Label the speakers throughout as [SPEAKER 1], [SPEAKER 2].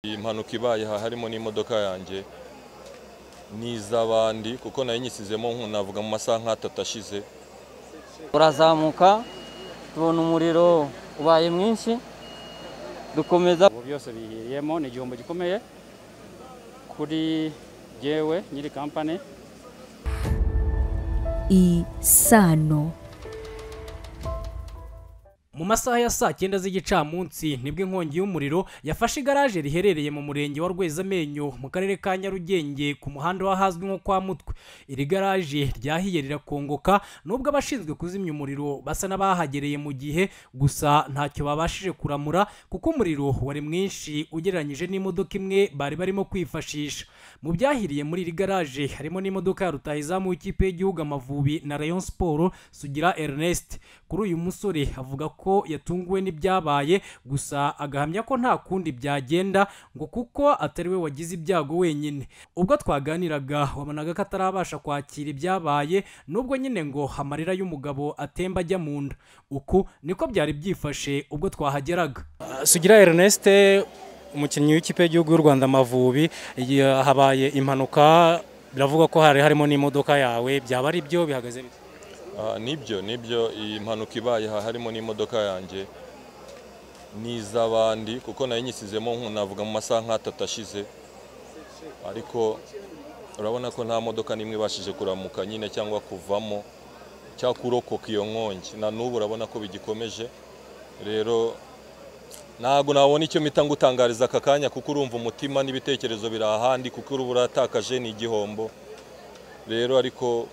[SPEAKER 1] Iyi mpanuka ibaye aha harimo n'imodoka yanjye n'iz'abandi kuko nayo nyisizemo nku- navuga mu masaha nk'atatu ashize
[SPEAKER 2] turazamuka tubona umuriro ubaye mwinshi dukomeza
[SPEAKER 3] ubu byose bihiriyemo ni igihombo gikomeye kuri jyewe nyiri kampani
[SPEAKER 4] isano
[SPEAKER 5] Mu masaha ya saa cyenda z'igicamunsi nibwo inkongi y'umuriro yafashe igaraje riherereye mu murenge wa Rwezamenyo mu karere ka Nyarugenge ku muhanda w'ahazwi nko kwa Mutwe. Iri garaje ryahiye rirakongoka nubwo abashinzwe kuzimya umuriro basa n'abahagereye mu gihe gusa ntacyo babashije kuramura kuko umuriro wari mwinshi ugereranyije n'imodoka imwe bari barimo kwifashisha. Mu byahiriye muri iri garaje harimo n'imodoka ya rutahizamu w'ikipe y'igihugu Amavubi na Rayon Sport Sugira Ernest. Kuri uyu musore avuga ko yatunguwe n'ibyabaye gusa agahamya ko nta kundi byagenda ngo kuko atari we wagize ibyago wenyine. Ubwo twaganiraga wabonaga ko atarabasha kwakira ibyabaye nubwo nyine ngo amarira y'umugabo atemba ajya mu nda. Uku niko byari byifashe ubwo twahageraga.
[SPEAKER 3] sugira Ernest umukinnyi w'ikipe y'igihugu y'u Rwanda Amavubi ya- habaye impanuka biravugwa ko hari harimo n'imodoka yawe byaba ari byo bihagaze bite
[SPEAKER 1] Aha, nibyo nibyo iyi mpanuka ibaye aha harimo n'imodoka yanjye n'iz'abandi kuko nayo nyisizemo nku- navuga mu masaha nk'atatu ashize ariko urabona ko nta modoka n'imwe ibashije kuramuka nyine cyangwa kuvamo cyangwa kurokoka iyo nkongi na n'ubu urabona ko bigikomeje rero ntabwo nabona icyo mpita ngutangariza aka kanya kuko urumva umutima n'ibitekerezo biri ahandi kuko uruba uratakaje ni igihombo rero ariko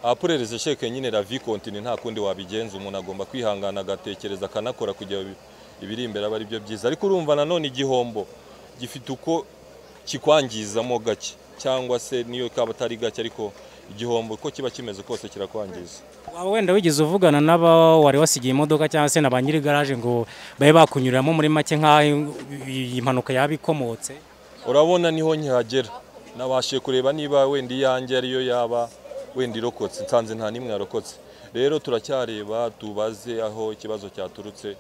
[SPEAKER 1] apurereze sheke nyine la vie continue nta kundi wabigenza umuntu agomba kwihangana agatekereza akanakora kugira ibi- ibiri imbere aba ari byo byiza ariko urumva nanone igihombo gifite uko kikwangizamo gake cyangwa se niyo kaba atari gake ariko igihombo uko kiba kimeze kose kirakwangiza
[SPEAKER 3] waba wenda wigeze uvugana n'aba wari wasigiye imodoka cyangwa se na ba nyiri garaje ngo babe bakunyuriramo muri make nk'aho iyi mpanuka yaba ikomotse
[SPEAKER 1] urabona niho nkihagera nabashije kureba niba wenda iyanjye ariyo yaba wenda irokotse nsanze nta n'imwe yarokotse rero turacyareba tubaze aho ikibazo cyaturutse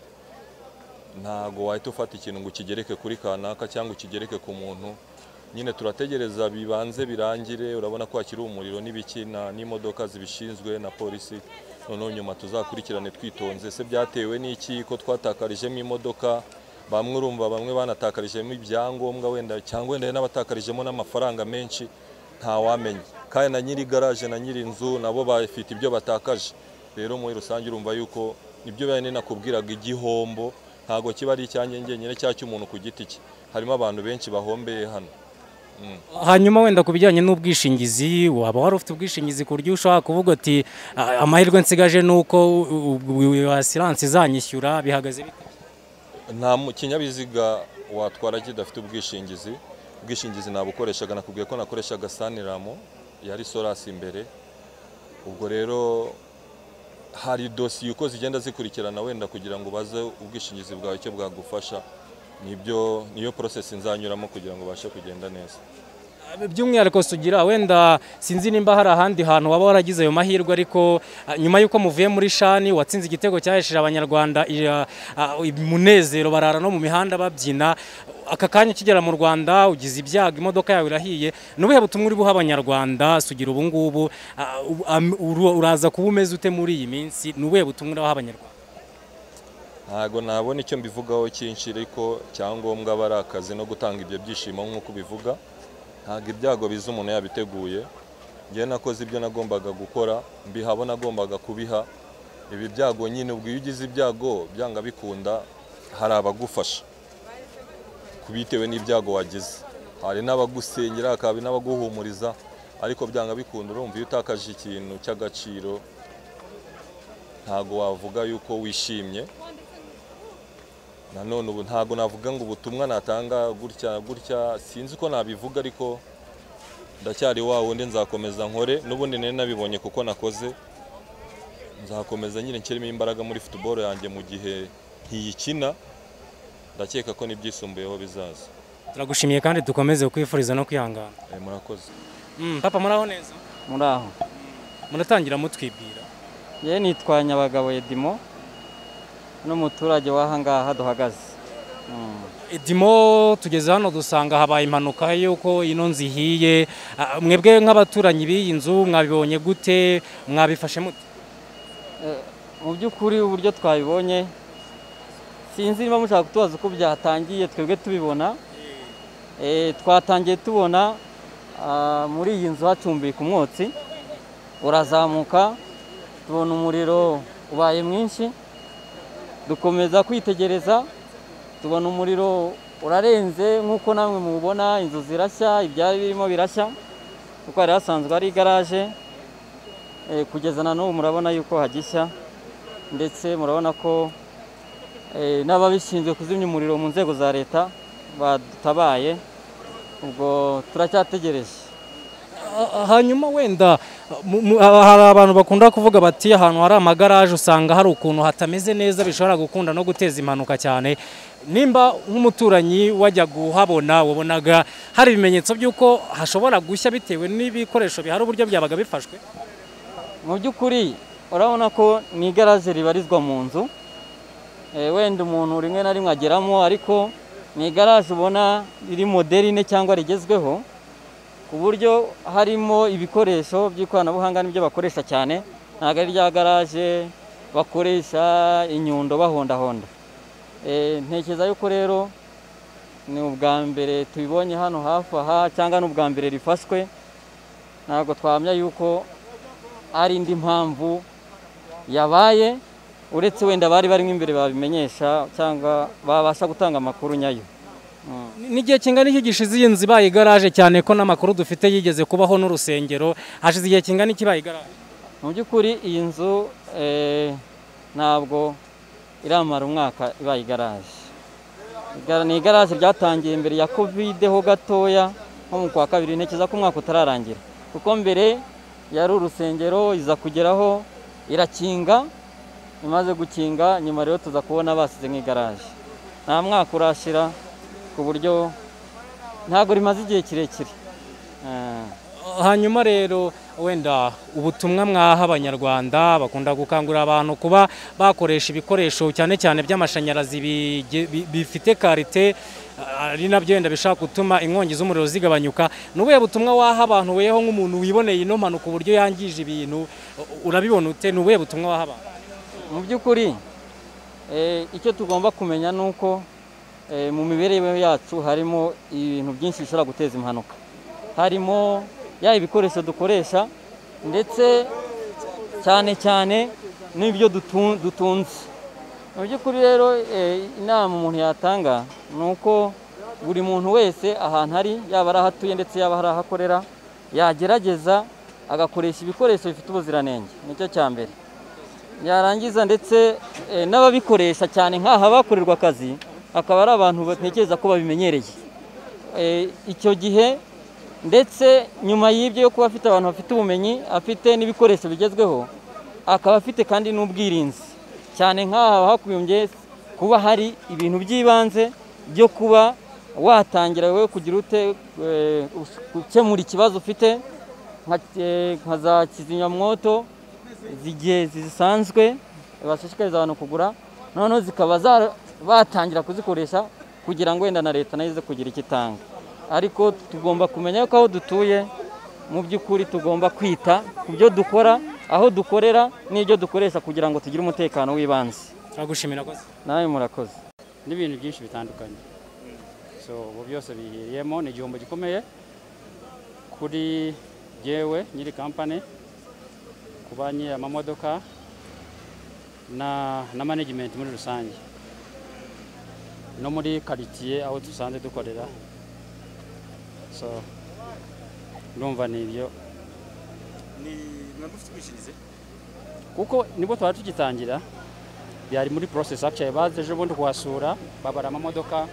[SPEAKER 1] ntago wahita ufata ikintu ngo ukigereke kuri kanaka cyangwa ukigereke ku muntu nyine turategereza bibanze birangire urabona ko hakiri umuriro n'ibiki na- n'imodoka zibishinzwe na polisi noneho nyuma tuzakurikirane twitonze se byatewe n'iki ko twatakarijemo imodoka bamwe urumva bamwe banatakarijemo ibyangombwa wenda cyangwa wenda n'abatakarijemo n'amafaranga menshi ntawamenya kandi na nyiri garaje na nyiri inzu nabo bafite ibyo batakaje rero muri rusange urumva yuko ibyo bene nakubwiraga igihombo ntabwo kiba ari icyanjye njyenyine cyangwa cy'umuntu ku giti cye harimo abantu benshi bahombeye hano
[SPEAKER 3] hanyuma wenda ku bijyanye n'ubwishingizi waba wari ufite ubwishingizi ku buryo ushobora kuvuga uti "Ah, amahirwe nsigaje ni uko asiranse izanyishyura bihagaze bite?"
[SPEAKER 1] nta mu- kinyabiziga watwara kidafite ubwishingizi ubwishingizi nabukoreshaga nakubwiye ko nakoreshaga saniramu yari solasi imbere ubwo rero hari dosiye uko zigenda zikurikirana wenda kugira ngo ubaze ubwishingizi bwawe icyo bwagufasha nibyo niyo process nzanyuramo kugira ngo ubashe kugenda neza
[SPEAKER 3] by'umwihariko sugira wenda sinzi nimba hari ahandi hantu waba waragize ayo mahirwe ariko ah, nyuma y'uko muvuye muri shani watsinze igitego cyahesheje abanyarwanda i- ah, ah, umunezero barara no mu mihanda babyina aka kanya ukigera mu rwanda ugize ibyago imodoka yawe irahiye ni ubuhe butumwa uri buha abanyarwanda sugira ubu ngubu ah, u- am- uru- uraza kuba umeze ute muri iyi minsi ni ubuhe butumwa uri buha abanyarwanda
[SPEAKER 1] ntabwo nabona icyo mbivugaho cyinshi ariko icyangombwa aba ari akazi no gutanga ibyo byishimo nk'uko ubivuga ntabwo ibyago biza umuntu yabiteguye njyewe nakoze ibyo nagombaga gukora mbiha abo nagombaga kubiha ibi byago nyine ubwo iyo ugize ibyago byanga bikunda hari abagufasha bitewe n'ibyago wagize hari n'abagusengera hakaba n'abaguhumuriza ariko byanga bikunda urumva iyo utakaje ikintu cy'agaciro ntabwo wavuga yuko wishimye nanone ubu ntabwo navuga ngo ubutumwa natanga gutya gutya sinzi ko nabivuga ariko ndacyari wa wundi nzakomeza nkore n'ubundi nari nabibonye kuko nakoze nzakomeza nyine nshyiremo imbaraga muri futuboro yanjye mu gihe ntiyikina ndakeka ko n'ibyisumbuyeho bizaza
[SPEAKER 3] turagushimiye kandi dukomeze kwifuriza no kwihangana
[SPEAKER 1] Eh, murakoze
[SPEAKER 3] Mm, papa muraho neza
[SPEAKER 2] muri aho
[SPEAKER 3] muratangira mutwibwira
[SPEAKER 2] yewe nitwa nyabagabo edimo n'umuturage w'ahangaha duhagaze
[SPEAKER 3] Edimo tugeze hano dusanga habaye impanuka y'uko ino nzu ihiye Ah, mwebwe nk'abaturanyi b'iyi nzu mwabibonye gute mwabifashe mute
[SPEAKER 2] mu by'ukuri uburyo twabibonye sinzi niba mushaka kutubaza uko byatangiye twebwe tubibona Eh, twatangiye tubona ah, muri iyi nzu hacumbika umwotsi urazamuka tubona umuriro ubaye mwinshi dukomeza kwitegereza tubona umuriro urarenze nk'uko namwe mubibona inzu zirashya ibyari birimo birashya kuko hari hasanzwe ari igaraje Eh, kugeza na n'ubu murabona yuko hagishya ndetse murabona ko eh, n'ababishinzwe kuzimya umuriro mu nzego za leta badutabaye ubwo turacyategereje
[SPEAKER 3] Ah, hanyuma wenda mu- mu- ah, hari abantu bakunda kuvuga bati ahantu hari amagaraje usanga hari ukuntu hatameze neza bishobora gukunda no guteza impanuka cyane nimba nk'umuturanyi wajya kuhabona wabonaga hari ibimenyetso by'uko hashobora gushya bitewe n'ibikoresho bihari uburyo byabaga bifashwe
[SPEAKER 2] mu by'ukuri urabona ko ni igaraje ribarizwa mu nzu Eh, wenda umuntu rimwe na rimwe ageramo ariko ni igaraje ubona riri moderine cyangwa rigezweho ku buryo harimo ibikoresho by'ikoranabuhanga n'ibyo bakoresha cyane ntabwo ari rya garaje bakoresha inyundo bahondahonda Eh, ntekereza yuko rero ni ubwa mbere tubibonye hano hafi aha cyangwa ni ubwa mbere rifashwe ntabwo twamya yuko ari indi mpamvu yabaye uretse wenda bari barimo imbere babimenyesha cyangwa babasha gutanga amakuru nyayo
[SPEAKER 3] n'igihe kingana iki gishize iyi nzu ibaye igaraje cyane ko n'amakuru dufite yigeze kubaho n'urusengero hashize igihe kingana iki ibaye igaraje
[SPEAKER 2] mu by'ukuri iyi nzu eh, ntabwo iramara umwaka ibaye igaraje Igara- ni igaraje ryatangiye mbere ya kovide ho gatoya nko mu kwa kabiri ntekereza ko umwaka utararangira kuko mbere yari urusengero iza kugeraho irakinga imaze gukinga nyuma rero tuza kubona basize nk'igaraje nta mwaka urashira ku buryo ntabwo rimaze igihe kirekire Eh.
[SPEAKER 3] hanyuma rero wenda ubutumwa mwaha abanyarwanda bakunda gukangurira abantu kuba bakoresha ibikoresho cyane cyane by'amashanyarazi bige- bi- bifite karite ah, ari nabyo wenda bishobora gutuma inkongi z'umuriro zigabanyuka ni ubuhe butumwa waha abantu weho nk'umuntu wiboneye ino mpanuka uburyo yangije ibintu u- urabibona ute ni ubuhe butumwa waha abantu
[SPEAKER 2] mu by'ukuri eh, icyo tugomba kumenya ni uko eh, mu mibereho yacu harimo ibintu byinshi bishobora guteza impanuka harimo yaba ibikoresho dukoresha ndetse cyane cyane n'ibyo dutu- dutunze mu by'ukuri rero eh, inama umuntu yatanga ni uko buri muntu wese ahantu ari yaba ari aho atuye ndetse yaba ari aho akorera yagerageza agakoresha ibikoresho bifite ubuziranenge nicyo cya mbere yarangiza ndetse eh, n'ababikoresha cyane nk'aha bakorerwa akazi akaba ari abantu batekereza ko babimenyereye Eh, icyo gihe ndetse nyuma y'ibyo yo kuba afite abantu bafite ubumenyi afite n'ibikoresho bigezweho akaba afite kandi n'ubwirinzi cyane nk'aha hakubimbye kuba hari ibintu by'ibanze byo kuba watangira wowe kugira ute eh, gukemura ikibazo ufite nka eh, nka za kizimyamwoto zigiye zisanzwe bashishikariza abantu kugura noneho zikaba za- batangira kuzikoresha kugira ngo wenda na leta nayo ize kugira icyo itanga ariko tugomba kumenya yuko aho dutuye mu by'ukuri tugomba kwita ku byo dukora aho dukorera n'ibyo dukoresha kugira ngo tugire umutekano w'ibanze
[SPEAKER 3] turagushimira rwose
[SPEAKER 2] nawe murakoze
[SPEAKER 6] n'ibintu byinshi bitandukanye so ubu byose bihiriyemo ni igihombo gikomeye kuri jyewe nyiri kampani ku ba nyiri amamodoka na na management muri rusange no muri karitsiye aho dusanzwe dukorera so ndumva ni ibyo kuko nibwo twari tugitangira byari muri process actually baje ejo bundi kuhasura babara amamodoka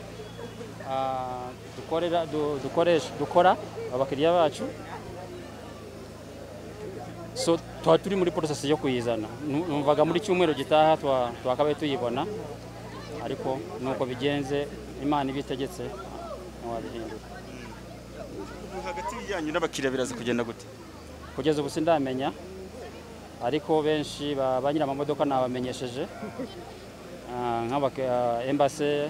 [SPEAKER 6] ah, dukorera du- dukoresha dukora abakiriya bacu so twari turi muri process yo kuyizana Nu- numvaga muri cyumweru gitaha twa- twakabaye tuyibona ariko nuko bigenze imana ibitegetse ntiwabihinduka
[SPEAKER 7] hagati yanyu n'abakiriya biraza kugenda gute
[SPEAKER 6] kugeza ubu sindamenya ariko benshi ba ba nyir'amamodoka nabamenyesheje ah, nk'abake- ah, embassy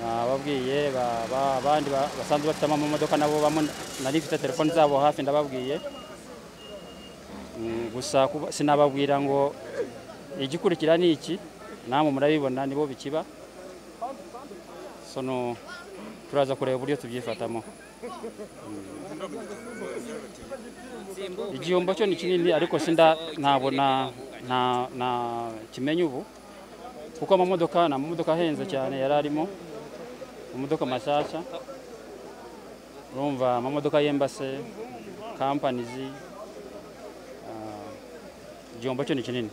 [SPEAKER 6] ababwiye ba- ba- abandi ba- basanzwe bafite amamodoka nabo bamwe nari mfite telefoni zabo hafi ndababwiye Mm, gusa kuba- sinababwira ngo igikurikira ni iki namwe murabibona nibo bikiba sono turaza kureba uburyo tubyifatamo Mm. igihombo cyo ni kinini ariko sinda ntabwo na na na kimenye ubu kuko amamodoka ni amamodoka ahenze cyane yari arimo amamodoka mashyashya urumva amamodoka y'embase kampanizi ah, igihombo cyo ni kinini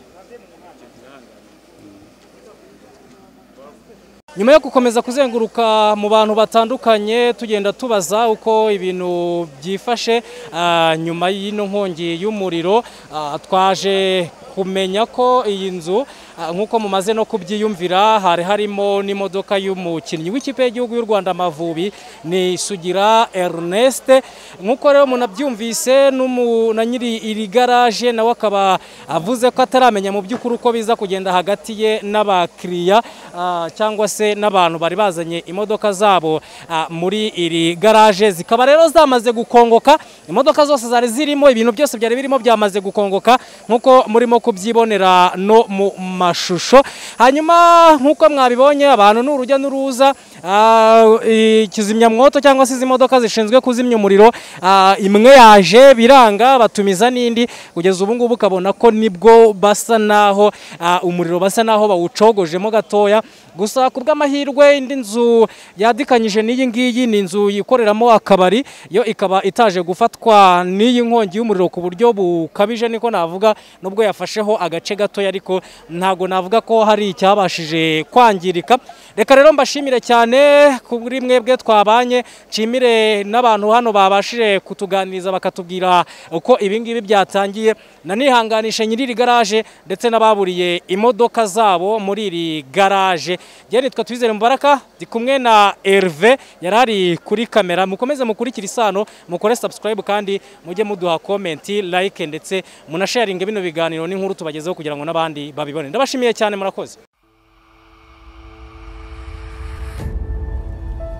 [SPEAKER 3] nyuma yo gukomeza kuzenguruka mu bantu batandukanye tugenda tubaza uko ibintu byifashe ah, nyuma y'ino nkongi y'umuriro ah, twaje kumenya ko iyi nzu ah, nk'uko mumaze no kubyiyumvira hari harimo n'imodoka y'umukinnyi w'ikipe y'igihugu y'u Rwanda Amavubi ni Sugira Ernest nk'uko rero munabyumvise n'umu- na nyiri iri garaje nawe akaba avuze ko ataramenya mu by'ukuri uko biza kugenda hagati ye n'abakiriya ah, cyangwa se n'abantu bari bazanye imodoka zabo ah, muri iri garaje zikaba rero zamaze gukongoka imodoka zose zari zirimo ibintu byose byari birimo byamaze gukongoka nk'uko murimo kubyibonera no mu mashusho hanyuma nk'uko mwabibonye abantu ni urujya n'uruza ah, i- kizimyamwoto cyangwa se izi modoka zishinzwe kuzimya umuriro ah, imwe yaje biranga batumiza n'indi kugeza ubu ngubu ukabona ko nibwo basa naho ah, umuriro basa naho bawucogojemo gatoya gusa ku bw'amahirwe indi nzu yadikanyije n'iyi ngiyi ni inzu yikoreramo akabari yo ikaba itaje gufatwa n'iyi nkongi y'umuriro ku buryo bukabije niko navuga nubwo yafasheho agace gatoya ariko ntago navuga ko hari icyabashije kwangirika reka rero mbashimire cyane kuri mwebwe twabanye nshimire n'abantu hano babashije kutuganiriza bakatubwira uko ibi ngibi byatangiye nanihanganishe nyiri iri garaje ndetse n'ababuriye imodoka zabo muri iri garaje njyewe nitwa twizere mubaraka ndi kumwe na Herve yari ari kuri kamera mukomeze mukurikire isano mukore subscribe kandi mujye muduha komenti like ndetse munasharinge bino biganiro n'inkuru tubagezeho kugira ngo n'abandi babibone ndabashimiye cyane murakoze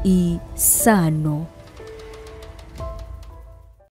[SPEAKER 4] isano